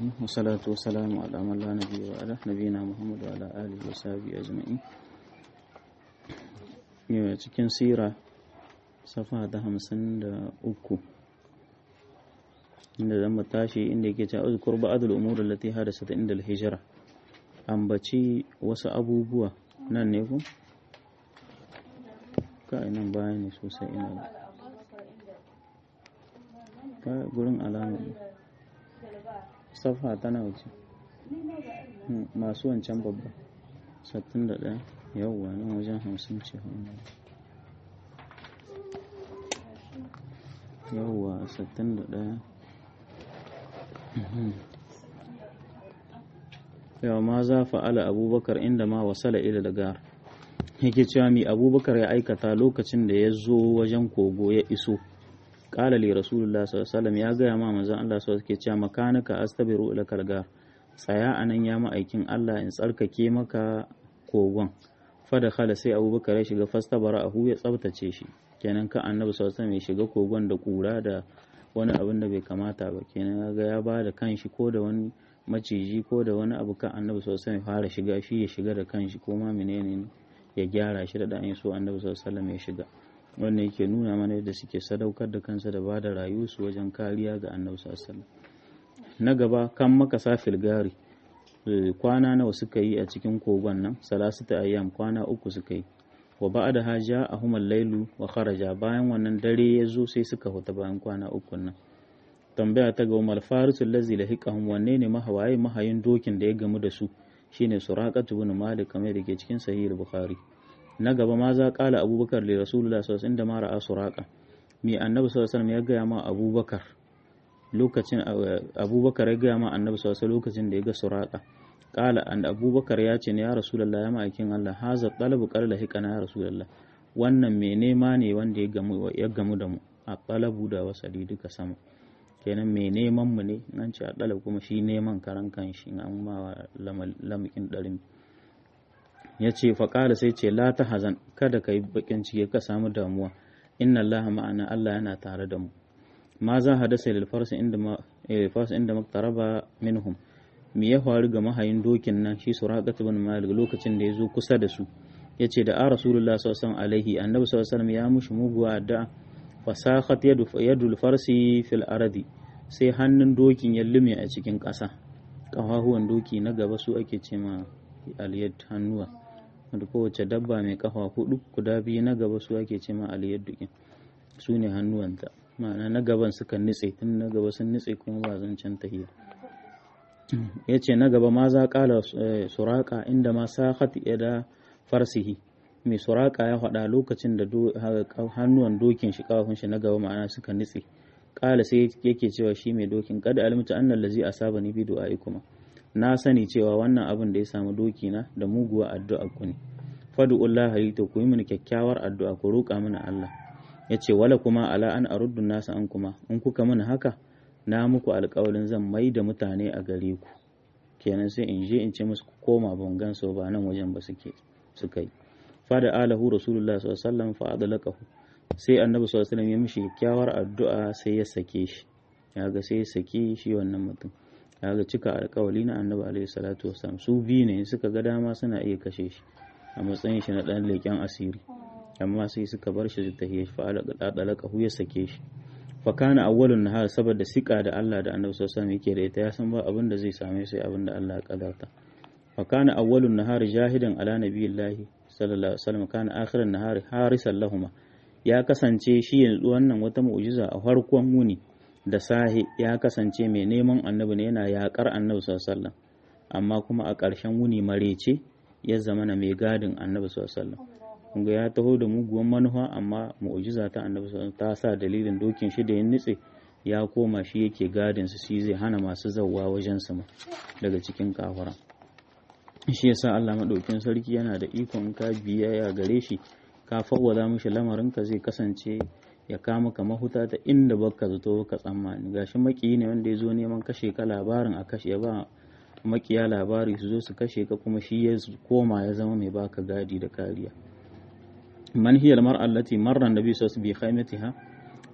الرحيم والصلاة والسلام على من لا نبي وعلى نبينا محمد وعلى آله وصحبه أجمعين cikin sira safa ta hamsin da uku inda zan tashi inda yake cewa uzkur ba'dul umur allati hadasat inda al-hijra ambaci wasu abubuwa nan ne ku kai nan baya ne sosai ina ka gurin alama safa tana wuce masu wancan babba 61 yawwa nan wajen 50 ce yawwa 61 yawa ma za fa'ala abubakar inda ma wasala ila lagar yake cewa mi abubakar ya aikata lokacin da ya zo wajen kogo ya iso kala li rasulullah sallallahu ya gaya ma manzon Allah sallallahu alaihi cewa makanaka astabiru ila kalgar tsaya anan ya ma'aikin Allah in tsarkake maka kogon fada khala sai abubakar ya shiga fastabara ahu ya tsabtace shi kenan ka annabi sallallahu alaihi ya shiga kogon da kura da wani abin da bai kamata ba kenan ga ya ba da kanshi ko da wani maciji ko da wani abu kan annabi sallallahu alaihi fara shiga shi ya shiga da kanshi ko ma menene ne ya gyara shi da dan so annabi sallallahu alaihi ya shiga wannan yake nuna mana yadda suke sadaukar da kansa da bada rayuwarsu wajen kariya ga annabi sallallahu na gaba kan makasa filgari kwana nawa suka yi a cikin kogon nan salasita ayyam kwana uku suka yi wa ba'da haja ahum al-lailu wa kharaja bayan wannan dare ya zo sai suka huta bayan kwana uku nan tambaya ta ga Umar Farisul lazi lahiqahum wanne ne mahawaye mahayin dokin da ya gamu da su shine Suraqatu ibn Malik kamar da ke cikin Sahih Bukhari na gaba ma za kala Abubakar li Rasulullah sallallahu alaihi wasallam da ma ra'a Suraqa me Annabi sallallahu alaihi wasallam ya gaya ma Abubakar lokacin Abubakar ya gaya ma Annabi sallallahu alaihi lokacin da ya ga Suraqa kala an Abubakar ya ce ne ya Rasulullah ya ma'aikin Allah haza talabu qala lahiqana ya Rasulullah wannan me nema ne wanda ya gamu ya gamu da mu a talabu da wasali duka sama kenan mai neman mu ne nan ce a ɗalab kuma shi neman karan kan shi an ma lamakin ɗarin ya ce faƙala sai ce la ta hazan kada ka yi baƙin ciki ka samu damuwa inna allaha ma'ana allah yana tare da mu ma za hadasa lil farsi inda ma inda maktaraba minhum me ya faru ga mahayin dokin nan shi suraqat ibn malik lokacin da ya zo kusa da su yace da a rasulullah sallallahu alaihi annabi sallallahu alaihi ya mushi muguwa addu'a fasakhat yadul farsi fil aradi sai hannun dokin ya lume a cikin ƙasa ƙafafuwan doki na gaba su ake ce ma aliyad hannuwa wanda kowace dabba mai ƙafa hudu guda biyu na gaba su ake ce ma aliyad dukin su ne hannuwanta ma'ana na gaban suka nitse tun na gaba sun nitse kuma ba zancen tahiya ya ce na gaba ma za ƙala suraka inda ma sakhat da farsihi mai suraka ya faɗa lokacin da hannuwan dokin shi kawafin shi na gaba ma'ana suka nitse kala sai yake cewa shi mai dokin kada alimta annal lazi asaba ni bi du'ai kuma na sani cewa wannan abin da ya samu doki na da muguwa addu'a ku ne fadu'ullah to ku yi mini kyakkyawar addu'a ku roƙa mini Allah yace wala kuma ala an aruddu nasa an kuma in kuka mini haka na muku alƙawarin zan mai da mutane a gare ku kenan sai in je in ce musu ku koma ban so ba nan wajen ba suke suka yi fada alahu rasulullah sallallahu alaihi wasallam fa adlaqahu sai annabi sallallahu alaihi wasallam ya mishi kyakkyawar addu'a sai ya sake shi ya ga sai ya sake shi wannan mutum ya ga cika alƙawari na annabi alaihi salatu wasallam su biyu ne suka ga dama suna iya kashe shi a matsayin shi na dan leƙen asiri amma sai suka bar shi ta hiya fa adlaqahu ya sake shi fa kana awwalun nahar saboda sika da Allah da annabi sallallahu alaihi wasallam yake da ita ya san ba abin da zai same sai abin da Allah ya kadarta fa kana awwalun nahar jahidan ala nabiyillahi sallallahu alaihi wasallam kana akhiran nahari harisan lahuma ya kasance shi yanzu wannan wata mu'jiza a farkon wuni da sahi ya kasance mai neman annabi ne yana yakar annabi sallallahu alaihi wasallam amma kuma a ƙarshen wuni marece ya zama na mai gadin annabi sallallahu alaihi wasallam kunga ya taho da muguwan manufa amma mu'jiza ta annabi sallallahu ta sa dalilin dokin shi da ya nitse ya koma shi yake gadin su shi zai hana masu zawwa wajen sama daga cikin kafara shi yasa Allah madaukin sarki yana da ikon ka biyayya gare shi ka fawwada mishi lamarin ka zai kasance ya kama ka mahuta ta inda baka zato ka tsammani gashi makiyi ne wanda ya zo neman kashe ka labarin a kashe ya ba makiya labari su zo su kashe ka kuma shi ya koma ya zama mai baka gadi da kariya man hiya al-mar'a allati marra an-nabi sallallahu alaihi wasallam bi khaymatiha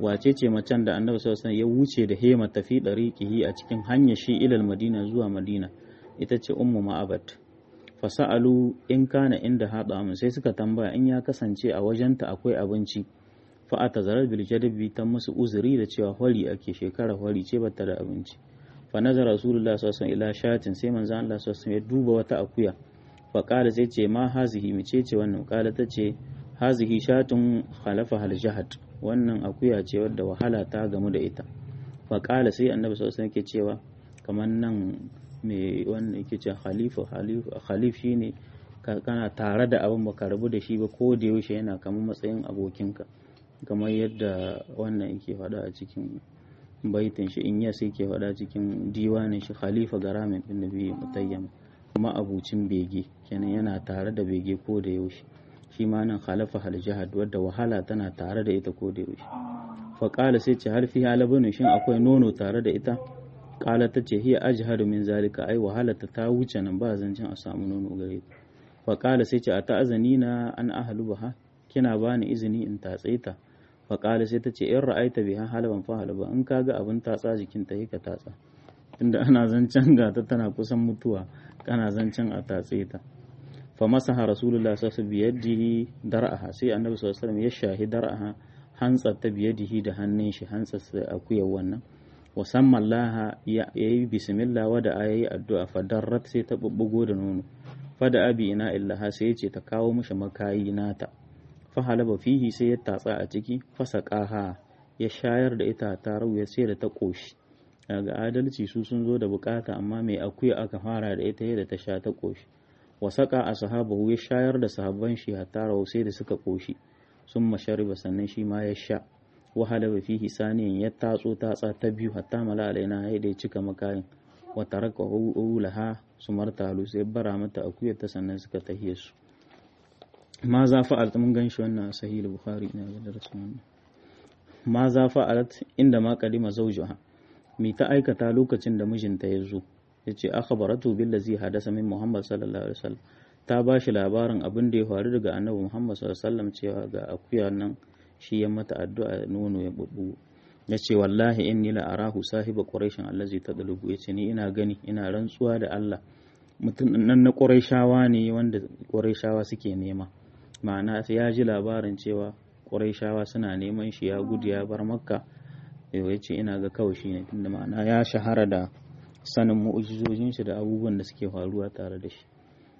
wace ce macen da annabi sallallahu alaihi ya wuce da hema tafi dariqihi a cikin hanyar shi ilal madina zuwa madina ita ce ummu ma'abat fasa'alu in kana inda haɗa mu sai suka tambaya in ya kasance a wajenta akwai abinci fa a zarar bil jadabi ta musu uzuri da cewa hwari ake shekara hwari ce bata da abinci fa nazar rasulullah sallallahu alaihi ila shatin sai manzo Allah sallallahu alaihi ya duba wata akuya fa qala sai ce ma hazihi mice ce wannan qala ta ce hazihi shatun khalafa hal jahad wannan akuya ce wadda wahala ta gamu da ita fa qala sai annabi sallallahu alaihi yake cewa kamar nan mai wannan yake ce khalifa khalif shine kana tare da abin baka rabu da shi ba ko da yaushe yana kamar matsayin abokinka kamar yadda wannan yake faɗa a cikin baitin shi in yas yake faɗa cikin diwanin shi khalifa garamin din nabi mutayyam kuma abucin bege kenan yana tare da bege ko da yaushe shi ma nan khalafa hal jihad wadda wahala tana tare da ita ko da yaushe fa qala sai ce har fi halabun shin akwai nono tare da ita kala ta ce hiya ajhadu min zalika ai wahalata ta wuce nan ba zancen a samu nono gare ta fa kala sai ce a ta'azani na an ahlu baha kina bani izini in tatse ta fa kala sai ta ce in ra'aita biha halaban fa halaba in kaga abin tatsa jikin ta ka tatsa tunda ana zancen ga ta tana kusan mutuwa kana zancen a tatse ta fa masaha rasulullah sallallahu alaihi biyadihi dar'aha sai annabi sallallahu alaihi wasallam ya shahi dar'aha hantsar ta biyadihi da hannun shi hantsar akuyar wannan wasamman laha ya yi bismillah wada a yayi addu'a fadarrat sai ta bubbugo da nono fada abi ina illaha sai ya ce ta kawo mishi makayi nata fahalaba fihi sai ya tatsa a ciki fasaqaha ya shayar da ita ta rauya sai da ta koshi daga adalci su sun zo da bukata amma mai akuya aka fara da ita yadda ta sha ta koshi wasaka a sahabahu ya shayar da sahabban shi hatta rau sai da suka koshi sun mashariba sannan shi ma ya sha wahala ba fihi saniyan ya tatso tatsa ta biyu hatta mala alaina ya da cika makayin wa taraka laha su martalu sai bara mata akuyar ta sannan suka tahiye su ma za fa'alat mun gan shi wannan sahih bukhari ina ga darasin ma za fa'alat inda ma kadima zawjuha mi ta aikata lokacin da mijinta ya zo yace akhbaratu billazi hadasa min muhammad sallallahu alaihi wasallam ta ba shi labarin abin da ya faru daga annabi muhammad sallallahu alaihi wasallam cewa ga akuya nan shi ya mata addu'a nono ya bubbu ya ce wallahi inni la arahu sahiba quraishin allazi tadlubu ya ce ni ina gani ina rantsuwa da Allah mutum nan na quraishawa ne wanda quraishawa suke nema ma'ana ya ji labarin cewa quraishawa suna neman shi ya gudu ya bar makka ya ce ina ga kawai shi ne tunda ma'ana ya shahara da sanin mu'ujizojin shi da abubuwan da suke faruwa tare da shi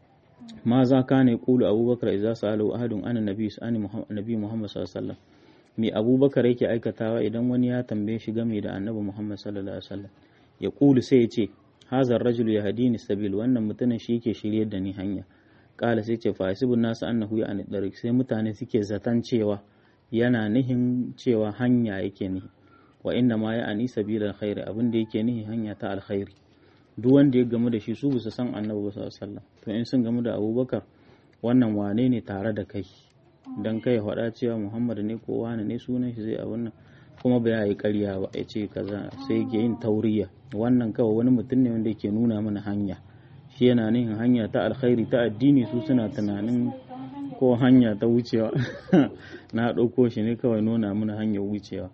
ma za ka ne kulu abubakar idza sa'alu ahadun an nabi nabi muhammad sallallahu alaihi wasallam me abubakar yake aikatawa idan wani ya tambaye shi game da annabi muhammad sallallahu alaihi wasallam ya kulu sai ya ce hazar rajulu ya hadini sabil wannan mutumin shi yake shiryar da ni hanya kala sai ce fasibun nasu annahu ya ani darik sai mutane suke zaton cewa yana nihin cewa hanya yake nihi wa inna ma ya ani sabilal khairi abin da yake nihi hanya ta alkhairi duk wanda ya gamu da shi su bisa san annabi sallallahu alaihi wasallam to in sun gamu da abubakar wannan wane ne tare da kai dan kai faɗa cewa muhammad ne ko wane ne sunan shi zai a wannan kuma ba ya yi ƙarya ba ya ce kaza sai yake yin tauriya wannan kawai wani mutum ne wanda yake nuna mana hanya shi yana nihin hanya ta alkhairi ta addini su suna tunanin ko hanya ta wucewa na ɗauko shi ne kawai nuna mana hanyar wucewa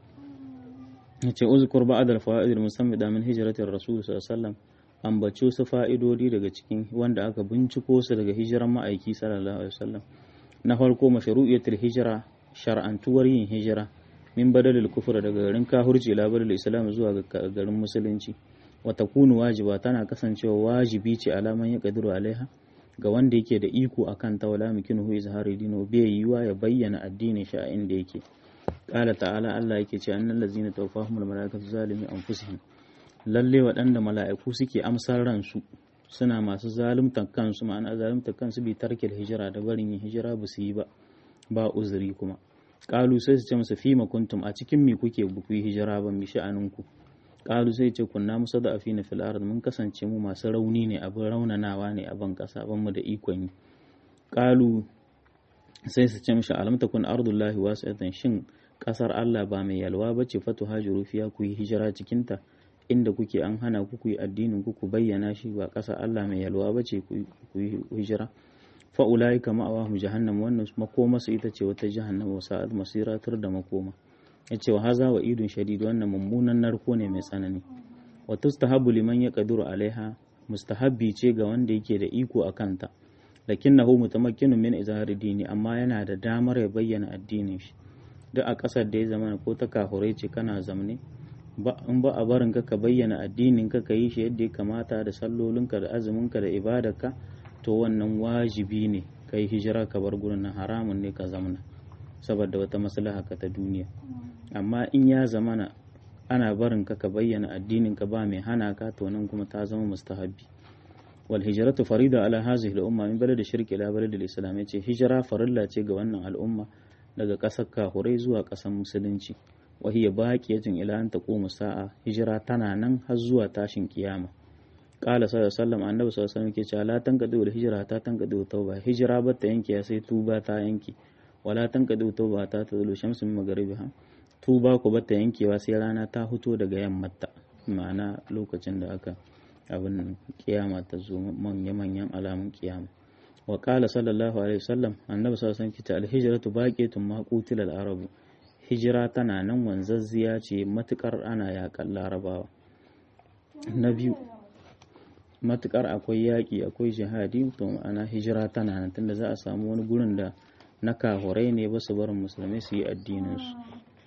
ya ce uzkur ba'ad al-fa'id al-musammi da min hijratir rasul sallallahu alaihi wasallam ambaci su fa'idodi daga cikin wanda aka binciko su daga hijiran ma'aiki sallallahu alaihi wasallam na farko mashru'iyatul hijira shar'antuwar yin hijira min badalil kufra daga garin kahurci ila badalil islam zuwa ga garin musulunci wa takunu wajiba tana kasancewa wajibi ce alaman ya kadiru alaiha ga wanda yake da iko akan ta wala mikinuhu izhari dino bai yiwa ya bayyana addinin shi a inda yake qala ta'ala Allah yake ce annal ladzina tawaffahumul malaikatu zalimi anfusihim lalle waɗanda mala'iku suke amsar ransu suna masu zaluntar kansu ma'ana zaluntar kansu bi tarkil hijira da barin yin hijira ba su yi ba ba uzuri kuma qalu sai su ce masa fima kuntum a cikin me kuke ku yi hijira ban mi sha'aninku qalu sai ce kunna musaddafina fil ard mun kasance mu masu rauni ne abin raunanawa ne a ban kasa ban mu da ikon yi qalu sai su ce mishi alam takun ardullahi wasi'atan shin kasar Allah ba mai yalwa bace fatu hajiru fiya ku yi hijira cikin ta inda kuke an hana ku ku yi addinin ku ku bayyana shi ba ƙasa Allah mai yalwa ba ce ku yi hijira fa ulai kama awahum jahannam wannan makoma su ita ce wata jahannam wa sa'ad masira tur da makoma yace wa haza wa idun shadid wannan mummunan narko ne mai tsanani wa tustahabu liman yaqdiru alaiha mustahabbi ce ga wanda yake da iko a kanta lakinnahu mutamakkinun min izhari dini amma yana da damar ya bayyana addinin shi duk a ƙasar da ya zama ko ta kafurai ce kana zamne in ba a barin ka ka bayyana addinin ka ka yi shi yadda ya kamata da sallolinka da azuminka da ibadarka to wannan wajibi ne ka yi hijira ka bar gurin nan haramun ne ka zamna saboda wata maslaha ka ta duniya amma in ya zamana ana barin ka ka bayyana addinin ka ba mai hana ka to nan kuma ta zama mustahabbi wal hijratu farida ala hazihi al umma min balad shirki ila balad al islam yace hijira farilla ce ga wannan al'umma daga ƙasar kahurai zuwa ƙasar musulunci wa hiya baqiyatun ila an taqumu sa'a hijira tana nan har zuwa tashin kiyama qala sallallahu alaihi wasallam annabi sallallahu alaihi wasallam ke cewa la tanqadu al hijra ta tanqadu tauba hijira ba ta yanke sai tuba ta yanke wala tanqadu tauba ta tazulu shamsu min magharibiha tuba ku ba ta yankewa sai rana ta fito daga yammata ma'ana lokacin da aka abin kiyama ta zo manya-manyan alamun kiyama wa qala sallallahu alaihi wasallam annabi sallallahu alaihi wasallam al-hijratu baqiyatun ma qutila al-arab hijira tana nan wanzazziya ce matukar ana yakan larabawa na biyu matukar akwai yaƙi akwai jihadi to ana hijira tana nan tunda za a samu wani gurin da na kahurai ne ba su barin musulmai su yi addinin su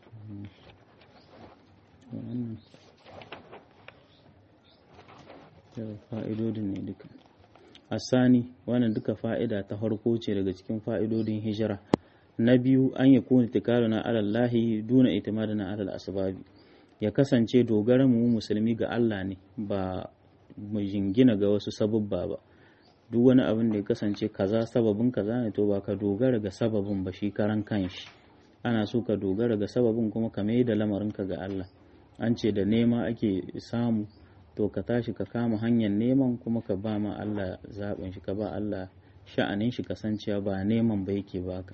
fa'idodin ne duka asani wannan duka fa'ida ta farko ce daga cikin fa'idodin hijira na biyu an yi kuna tikaruna alallahi duna itimadina alal asbabi ya kasance dogara mu musulmi ga Allah ne ba mu jingina ga wasu sababba ba duk wani abin da ya kasance kaza sababin kaza ne to ba ka dogara ga sababin ba shi karan kanshi ana so ka dogara ga sababin kuma ka mai da lamarinka ga Allah an ce da nema ake samu to ka tashi ka kama hanyar neman kuma ka ba ma Allah zaɓin shi ka ba Allah sha'anin shi kasancewa ba neman ba yake baka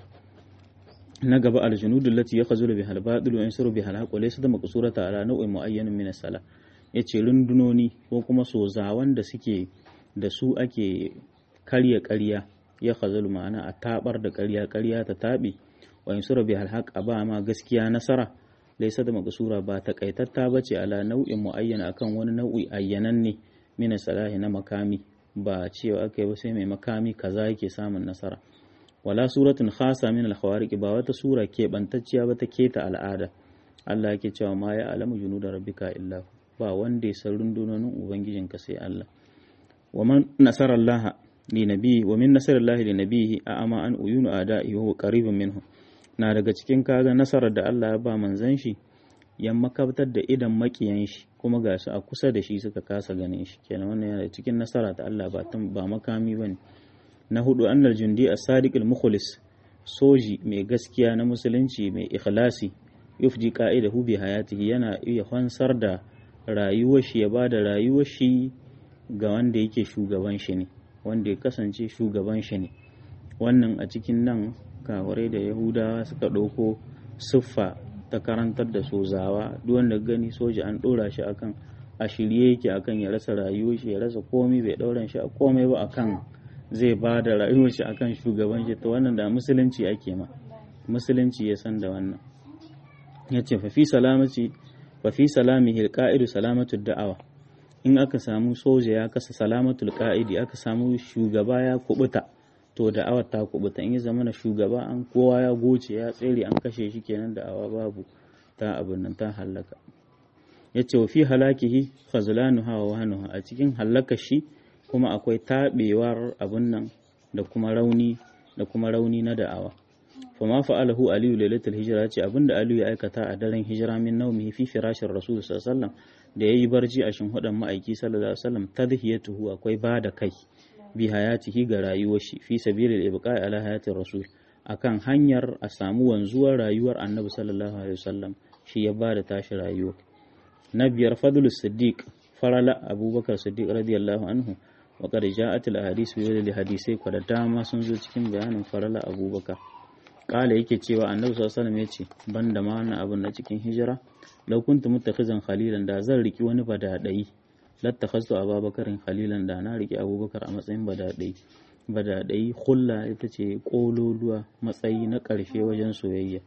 na gaba aljunudu lati ya khazulu bihal badil wa yansuru bihal haqq laysa da maqsurata ala nau'in muayyanin min as-sala yace rundunoni ko kuma sozawan da suke da su ake karya ƙarya ya khazulu ma'ana a tabar da ƙarya ƙarya ta taɓe wa yansuru bihal haqq ba ma gaskiya nasara laisa da maƙasura ba takaitatta ba ce ala nau'in mu'ayyana akan wani nau'i ayyanan ne mina salahi na makami ba cewa aka yi ba sai mai makami kaza yake samun nasara wala suratun khasa min al ba wata sura ke bantacciya ba ta keta al'ada Allah yake cewa ma ya alamu junuda rabbika illa ba wanda ya san rundunonin ubangijinka sai Allah wa man nasara Allah li nabi wa min nasarallahi li nabihi a ama an uyunu ada'i wa qaribun minhu na daga cikin kaga nasarar da Allah ya ba manzan shi ya makabtar da idan makiyan shi kuma ga su a kusa da shi suka kasa ganin shi kenan wannan yana cikin nasara ta Allah ba ba makami bane na hudu annal jundi as-sadiq al-mukhlis soji mai gaskiya na musulunci mai ikhlasi yufdi qa'idahu bi hayatihi yana iya fansar da rayuwar shi ya bada rayuwar shi ga wanda yake shugaban shi ne wanda ya kasance shugaban shi ne wannan a cikin nan kawarai da yahudawa suka ɗauko siffa ta karantar da sozawa duk wanda gani soja an ɗora shi akan a shirye yake akan ya rasa rayuwar shi ya rasa komai bai ɗauran shi a komai ba akan zai ba da rayuwar shi akan shugaban shi to wannan da musulunci ake ma musulunci ya san da wannan ya ce fa fi salamaci fa fi salamihi alqa'idu salamatu da'awa in aka samu soja ya kasa salamatul qa'idi aka samu shugaba ya kubuta to da'awar ta kubuta in ya zama na shugaba an kowa ya goce ya tsere an kashe shi kenan da'awa babu ta abin nan ta hallaka ya ce wa fi halakihi khazlanu hawa wahanuha a cikin hallaka shi kuma akwai taɓewar abin nan da kuma rauni da kuma rauni na da'awa fa ma fa'alahu aliyu lailatul hijra ce abinda aliyu ya aikata a daren hijira min naumihi fi firashin rasul sallallahu alaihi wasallam da yayi barci a shinhudan ma'aiki sallallahu alaihi wasallam tadhiyatuhu akwai ba da kai bi hayatihi ga rayuwar shi fi sabilil ibqa'i ala hayatir rasul akan hanyar a samu wanzuwar rayuwar annabi sallallahu alaihi wasallam shi ya bada tashi rayuwa na biyar fadlu siddiq farala abubakar siddiq radiyallahu anhu wa qad ja'at al ahadith bi dalil hadisai kwa da dama sun zo cikin bayanin farala abubakar kala yake cewa annabi sallallahu alaihi wasallam yace banda ma wannan abun na cikin hijira law kuntu muttakhizan khalilan da zan riki wani badadai lattakhastu ababakarin khalilan da na riki abubakar a matsayin badadai badadai hulla ita ce kololuwa matsayi na ƙarshe wajen soyayya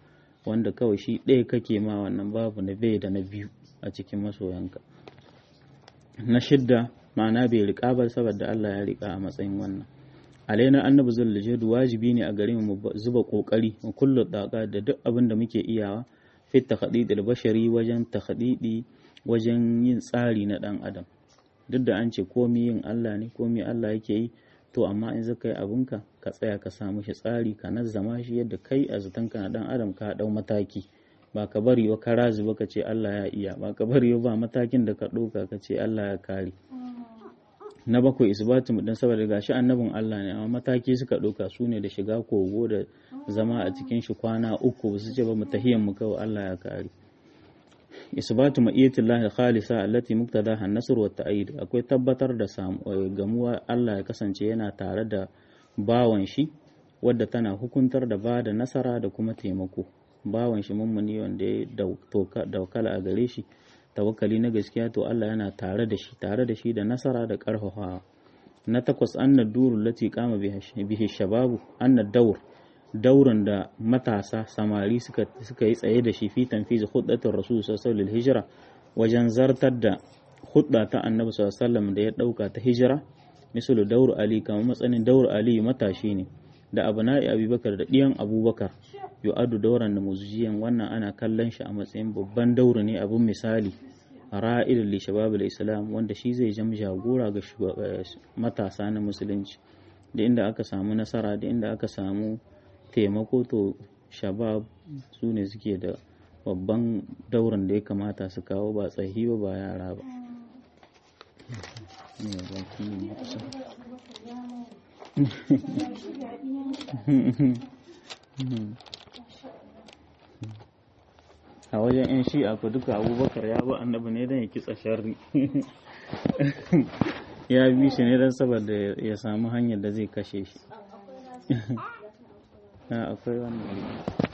wanda kawai shi ɗaya kake ma wannan babu na bai da na biyu a cikin masoyanka na shidda ma'ana bai riƙa ba saboda Allah ya riƙa a matsayin wannan alaina annabi zullujudu wajibi ne a gare mu zuba kokari mu kullu daga da duk abin da muke iyawa fi takhdidil bashari wajen takhdidi wajen yin tsari na dan adam duk da an ce komi yin Allah ne komi Allah yake yi to amma in zaka yi abunka ka tsaya ka samu shi tsari ka nazzama shi yadda kai a zatanka na dan adam ka dau mataki ba ka bari wa ka razu ba ka ce Allah ya iya ba ka bari ba matakin da ka ɗauka ka ce Allah ya kare na bakwai isbatu mu dan saboda gashi annabin Allah ne amma mataki suka ɗauka su ne da shiga kogo da zama a cikin shi kwana uku ba su ce ba mu tahiyan mu kawai Allah ya kare isbatu ma'iyatillahi khalisa allati muqtadaha an-nasr wa ta'id akwai tabbatar da gamuwa Allah ya kasance yana tare da bawan shi wadda tana hukuntar da ba da nasara da kuma taimako bawan shi mummuni wanda ya daukala a gare shi tawakkali na gaskiya to Allah yana tare da shi tare da shi da nasara da karfafawa na takwas anna durul lati qama bihi shababu anna daur daurin da matasa samari suka suka yi tsaye da shi fi tanfiz khuddatir rasul sallallahu alaihi hijira wajen zartar da hudda ta annabi sallallahu alaihi da ya dauka ta hijira misalu daur ali kamar matsanin daur ali matashi ne da abna'i abubakar da diyan abubakar yu'addu dauran da muziyan wannan ana kallon shi a matsayin babban daura ne abin misali ra'il li shababul islam wanda shi zai jam jagora ga matasa na musulunci da inda aka samu nasara da inda aka samu taimako to shabab su ne suke da babban dauran da ya kamata su kawo ba tsahi ba ba yara ba a wajen 'yan shi'a ku duka abubakar ya ba annabi ne don ya kitsa sharri ya bi shi ne don saboda ya samu hanyar da zai kashe shi akwai wannan